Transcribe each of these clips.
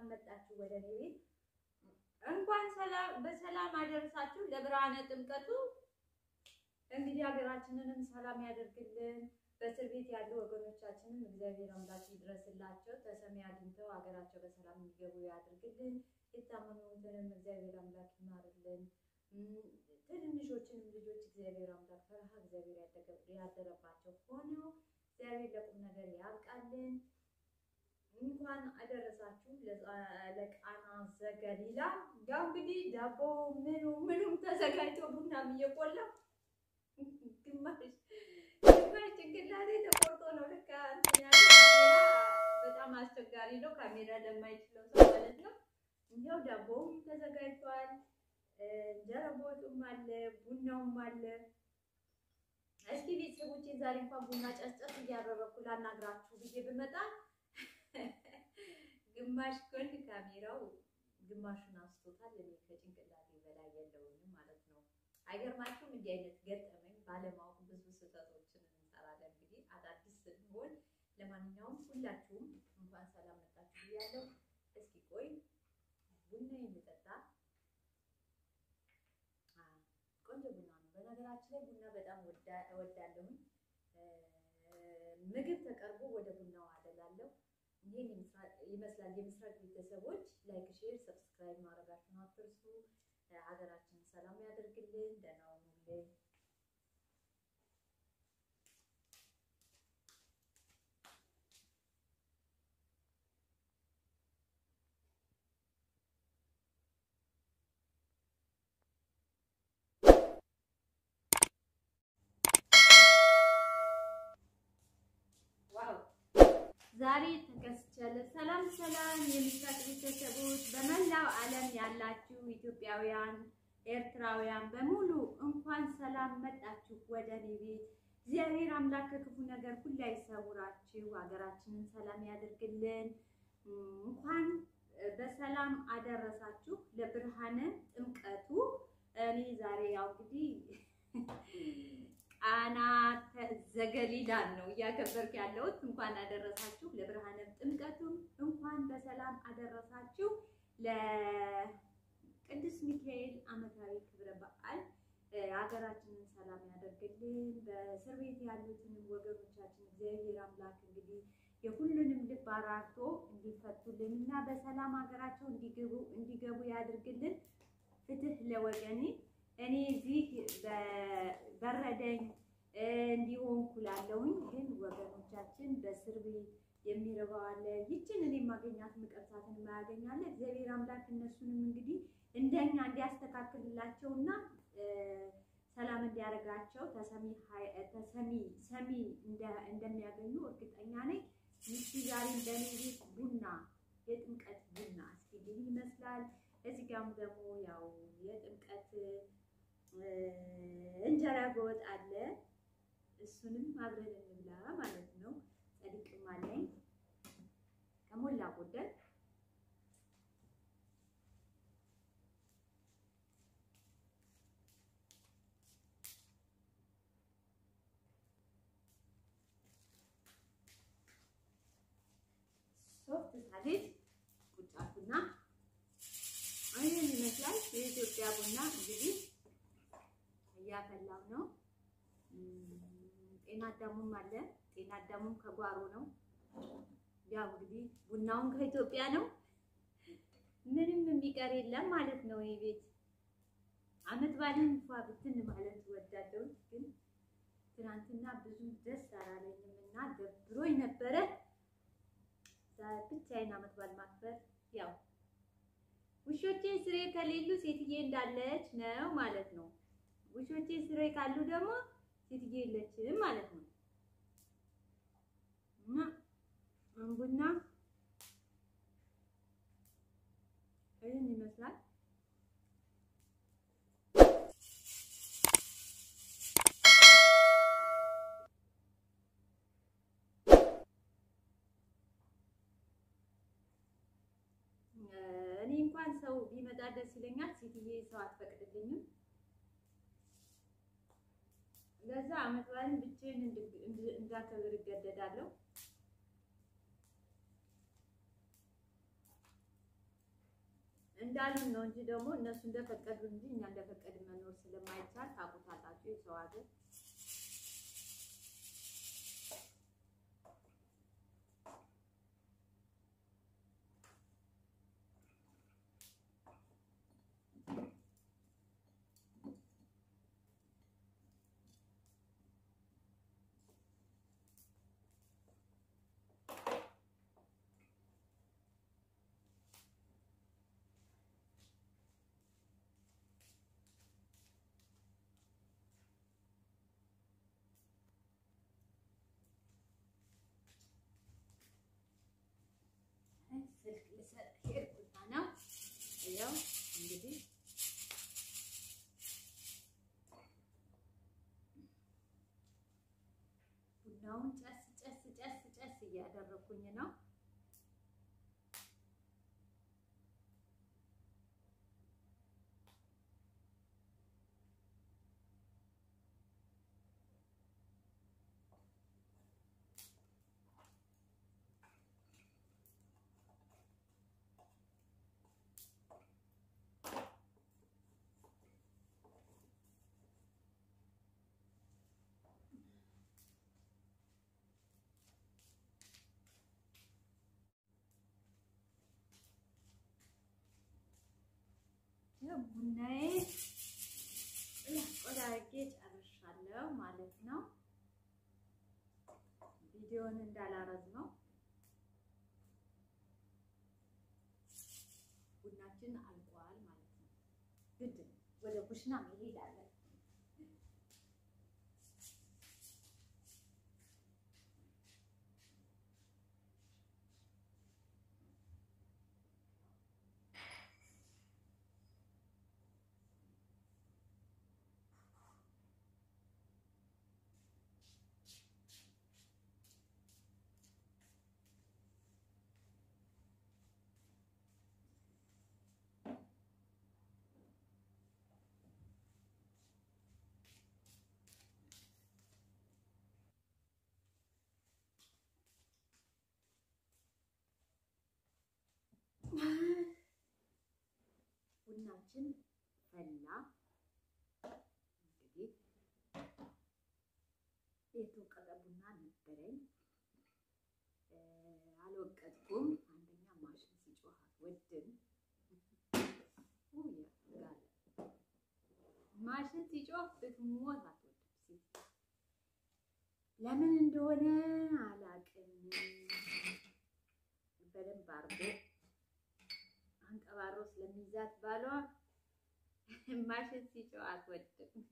ሰላም መጣችሁ ወደ እኔ ቤት። እንኳን ሰላም በሰላም አደረሳችሁ ለብርሃነ ጥምቀቱ። እንግዲህ ሀገራችንንም ሰላም ያደርግልን። በእስር ቤት ያሉ ወገኖቻችንም እግዚአብሔር አምላክ ይድረስላቸው፣ ተሰሚ አግኝተው ሀገራቸው በሰላም እንዲገቡ ያድርግልን። የታመሙትንም እግዚአብሔር አምላክ ይማርልን። ትንንሾችንም ልጆች እግዚአብሔር አምላክ ፈርሃ እግዚአብሔር ያደረባቸው ሆነው እግዚአብሔር ለቁም ነገር ያብቃልን። እንኳን አደረሳችሁ ለቃና ዘገሊላ። ያው እንግዲህ ዳቦ ምኑ ምኑም ተዘጋጅቶ ቡናም እየቆላ ግማሽ ግማሽ ጭንቅላቴ ተቆርጦ ነው ልክ እንትን ያለ ካሜራ በጣም አስቸጋሪ ነው፣ ካሜራ ለማይችለው ሰው ማለት ነው። ይኸው ዳቦውም ተዘጋጅቷል፣ እንጀራ በወጡም አለ፣ ቡናውም አለ። እስኪ ቤተሰቦቼ ዛሬ እንኳን ቡና ጨስጨስ እያደረኩ ላናግራችሁ ብዬ ብመጣ ግማሽ ጎን ካሜራው ግማሹን አንስቶታል። እኔ ከጭንቅላቴ በላይ የለውም ማለት ነው። አይገርማችሁም? እንዲህ አይነት ገጠመኝ ባለማወቅ ብዙ ስህተቶችን እንሰራለን። እንግዲህ አዳዲስ ስንሆን፣ ለማንኛውም ሁላችሁም እንኳን ሰላም መጣችሁ ብያለሁ። እስኪ ቆይ ቡና የሚጠጣ ቆንጆ ቡና ነው። በነገራችን ላይ ቡና በጣም እወዳለሁኝ። ምግብ ተቀርቦ ወደ ቡናው አደላለሁ። ይህን ይመስላል የምስራቅ ቤተሰቦች። ላይክ፣ ሼር፣ ሰብስክራይብ ማድረጋችሁን አትርሱ። ሀገራችንን ሰላም ያደርግልን። ደህና ሁኑልን። ዛሬ ተከስቻለሁ። ሰላም ሰላም፣ የምስራቅ ቤተሰቦች በመላው ዓለም ያላችሁ ኢትዮጵያውያን፣ ኤርትራውያን በሙሉ እንኳን ሰላም መጣችሁ ወደ እኔ ቤት። እግዚአብሔር አምላክ ከክፉ ነገር ሁሉ ይሰውራችሁ፣ ሀገራችንን ሰላም ያደርግልን። እንኳን በሰላም አደረሳችሁ ለብርሃነ ጥምቀቱ። እኔ ዛሬ ያው እንግዲህ ቃና ዘገሊላን ነው እያከበርኩ ያለሁት። እንኳን አደረሳችሁ ለብርሃነ ጥምቀቱም እንኳን በሰላም አደረሳችሁ ለቅዱስ ሚካኤል ዓመታዊ ክብረ በዓል። ሀገራችንን ሰላም ያደርግልን። በእስር ቤት ያሉትን ወገኖቻችን እግዚአብሔር አምላክ እንግዲህ የሁሉንም ልብ አራርቶ እንዲፈቱልን እና በሰላም ሀገራቸው እንዲገቡ እንዲገቡ ያድርግልን። ፍትህ ለወገኔ እኔ እዚህ በረደኝ እንዲሆንኩ ላለሁኝ ግን ወገኖቻችን በእስር ቤት የሚርበው አለ። ይችን እኔ ማገኛት ምቀርሳትን ማያገኛለ እግዚአብሔር አምላክ እነሱንም እንግዲህ እንደኛ እንዲያስተካክልላቸውና ሰላም እንዲያደርጋቸው ተሰሚ ተሰሚ ሰሚ እንደሚያገኙ እርግጠኛ ነኝ። ይቺ ዛሬ በእኔ ቤት ቡና የጥምቀት ቡና እስኪ ምን ይመስላል? እዚህ ጋርም ደግሞ ያው የጥምቀት እንጀራ በወጥ አለ። እሱንም አብረን እንብላ ማለት ነው። ጸድቅም አለኝ ከሞላ ጎደል ሶፍት ሳሌት ቁጫቱና ይህን ይመስላል የኢትዮጵያ ቡና እንግዲህ እያፈላው ነው። ጤና አዳሙም አለ። ጤና አዳሙም ከጓሮ ነው። ያው እንግዲህ ቡናውን ከኢትዮጵያ ነው። ምንም የሚቀር የለም ማለት ነው። ይህ ቤት አመት ባልን እንኳ ብትን ማለት ወዳለው ግን ትናንትና ብዙ ደስ አላለኝም እና ደብሮኝ ነበረ። ብቻዬን አመት ባል ማክበር ያው ውሾቼ ስሬ ከሌሉ ሴትዬ እንዳለች ነው ማለት ነው። ውሾቼ ስሬ ካሉ ደግሞ ሴትዬ የለችም ማለት ነው። እና ቡና ይህን ይመስላል። እኔ እንኳን ሰው ቢመጣ ደስ ይለኛል። ሴትዬ ሰው አትፈቅድልኝም። ለዛ አመት በዓልን ብቻዬን እንዳከብር እገደዳለሁ። እንዳሉን ነው እንጂ ደግሞ እነሱ እንደፈቀዱ እንጂ እኛ እንደፈቀድ መኖር ስለማይቻል ታውቁታላችሁ የሰው ሀገር ስልክ ልሰጥ ሄድኩና ነው ያው እንግዲህ ቡናውን ጨስ ጨስ ጨስ ጨስ እያደረኩኝ ነው። ቡናዬ ቆዳ አድርጌ ጨርሻለሁ ማለት ነው። ቪዲዮን እንዳላረዝመው ቡናችን አልቋል ማለት ነው። ግድ ወደ ኩሽና መሄድ አለ። ቡናችን ፈላ። እንግዲህ የተወቀጠ ቡና ነበረኝ፣ አልወቀጥኩም። አንደኛ ማሽን ሲጮህ አትወድም። ማሽን ሲጮህ ብትሞት አትወድም። ሴት ለምን እንደሆነ አላቅም። በደንብ አርጎ አንቀባሮ ስለሚይዛት ባሏ ማሽን ሲጮህ አትወድም።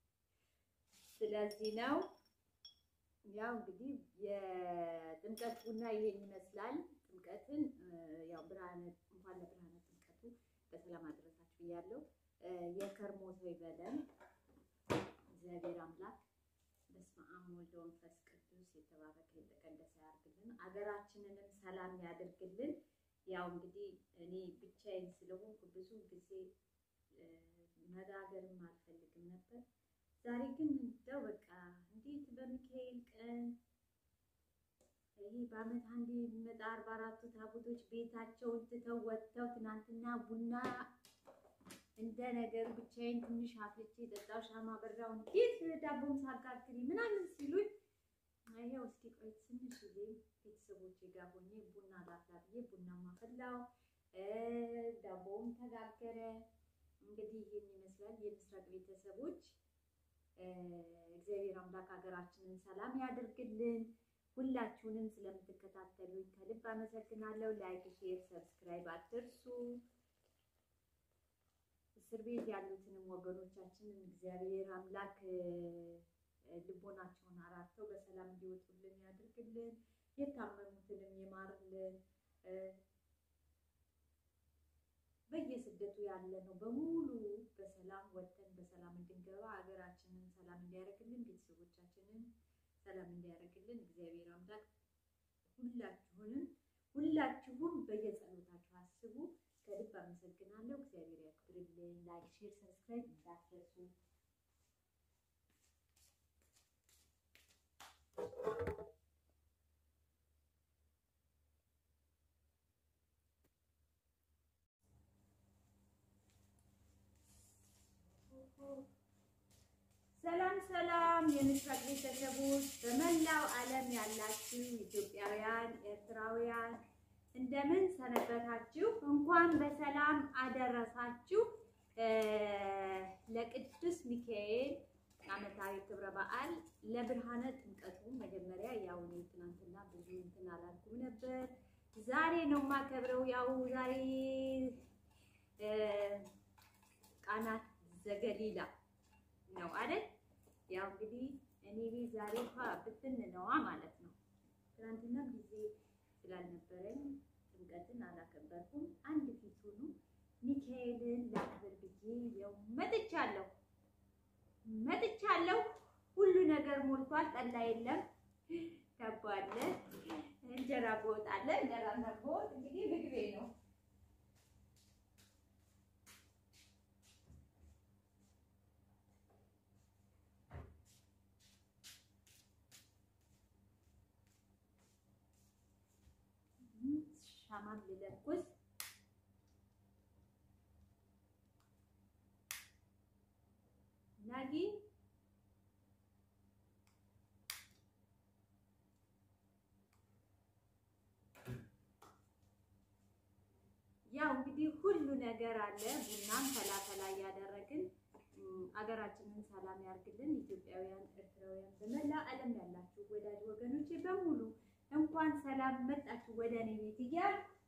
ስለዚህ ነው ያው እንግዲህ የጥምቀት ቡና ይሄን ይመስላል። ጥምቀትን ያው ብርሃነ እንኳን ለብርሃነ ጥምቀቱ በሰላም አደረሳችሁ ብያለሁ። የከርሞ ሰው ይበለን እግዚአብሔር አምላክ በስመ አብ ወወልድ ወመንፈስ ቅዱስ የተባረከ የተቀደሰ ያድርግልን። አገራችንንም ሰላም ያድርግልን። ያው እንግዲህ እኔ ብቻዬን ስለሆንኩ ብዙ ጊዜ መጋገርም አልፈልግም ነበር። ዛሬ ግን እንደው በቃ እንዴት በሚካኤል ቀን ይሄ በዓመት አንዴ የሚመጣ አርባ አራቱ ታቦቶች ቤታቸውን ትተው ወጥተው ትናንትና ቡና እንደ ነገሩ ብቻዬን ትንሽ አፍልቼ ጠጣው። ሻማ በራው እንዴት ዳቦም ሳጋግሪ ምናምን ሲሉኝ ይኸው እስኪ ቆይ ትንሽ ጊዜ ቤተሰቦቼ ጋር ሆኜ ቡና ላፍላ ብዬ ቡና ማፈላው ዳቦውም ተጋገረ። እንግዲህ ይህን ይመስላል የምስራቅ ቤተሰቦች። እግዚአብሔር አምላክ ሀገራችንን ሰላም ያደርግልን። ሁላችሁንም ስለምትከታተሉኝ ከልብ አመሰግናለሁ። ላይክ፣ ሼር፣ ሰብስክራይብ አትርሱ። እስር ቤት ያሉትንም ወገኖቻችንን እግዚአብሔር አምላክ ልቦናቸውን አራርተው በሰላም እንዲወጡልን ያድርግልን። የታመሙትንም ይማርልን። በየስደቱ ያለ ነው በሙሉ በሰላም ወጥተን በሰላም እንድንገባ ሀገራችንን ሰላም እንዲያደርግልን ቤተሰቦቻችንን ሰላም እንዲያደርግልን እግዚአብሔር አምላክ ሁላችሁንም ሁላችሁም በየጸሎታችሁ አስቡ። ከልብ አመሰግናለሁ። እግዚአብሔር ያክብርልን። ላይክ፣ ሼር፣ ሰብስክራይብ እንዳትረሱ። ሰላም ሰላም የምስራቅ ቤተሰቦች በመላው ዓለም ያላችሁ ኢትዮጵያውያን፣ ኤርትራውያን እንደምን ሰነበታችሁ? እንኳን በሰላም አደረሳችሁ ለቅዱስ ሚካኤል ዓመታዊ ክብረ በዓል ለብርሃነ ጥምቀቱ። መጀመሪያ ያው እኔ ትናንትና ብዙ እንትን አላልኩም ነበር። ዛሬ ነው የማከብረው። ያው ዛሬ ቃና ዘገሊላ ነው አይደል? ያው እንግዲህ እኔ ቤት ዛሬ እንኳ ብትን ነዋ ማለት ነው። ትናንትና ጊዜ ስላልነበረኝ ጥምቀትን አላከበርኩም። አንድ ፊት ሆኑ ሚካኤልን ላክብር ብዬ ያው መጥቻለሁ መጥቻለሁ። ሁሉ ነገር ሞልቷል። ጠላ የለም፣ ከባለ እንጀራ በወጥ አለ። እንጀራ በወጥ እንግዲህ ምግቤ ነው። ሻማም ልለኩስ ናጊ ያው እንግዲህ ሁሉ ነገር አለ። ቡናም ፈላፈላ እያደረግን አገራችንን ሰላም ያርግልን። ኢትዮጵያውያን፣ ኤርትራውያን በመላ ዓለም ያላችሁ ወዳጅ ወገኖቼ በሙሉ እንኳን ሰላም መጣችሁ ወደ እኔ ቤት እያልኩ